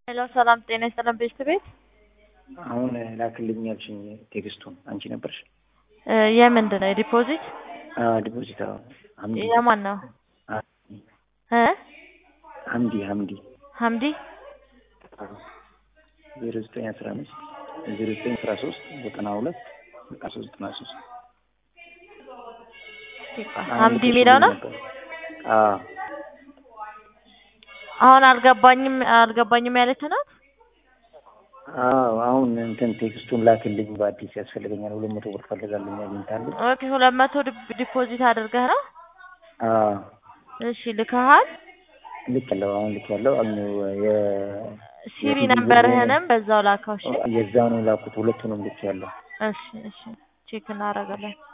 ሄሎ ሰላም ጤና ይስጥልን ቤት ቤት አሁን ላክልኝ ያልሽኝ ቴክስቱን አንቺ ነበርሽ? እ የምንድን ነው የዲፖዚት ዲፖዚት ሀምዲ የማን ነው እ ሀምዲ ሀምዲ ሀምዲ ዜሮ ዘጠኝ አስራ አምስት ዜሮ ዘጠኝ አስራ ሶስት ዘጠና ሁለት ዘጠና ሶስት ዘጠና ሶስት ሀምዲ የሚለው ነው። አዎ አሁን አልገባኝም አልገባኝም ያለች ናት። አዎ አሁን እንትን ቴክስቱን ላክልኝ በአዲስ ያስፈልገኛል። ሁለት መቶ ብር ፈልጋለኝ አግኝታለሁ። ኦኬ ሁለት መቶ ዲፖዚት አድርገህ ነው? አዎ እሺ ልከሃል? ልክ ያለው አሁን ልክ ያለው የ ሲቪ ነበርህንም በዛው ላከው። እሺ የዛኑ ላኩት ሁለቱንም ልክ ያለው እሺ እሺ ቼክ እናደርጋለን።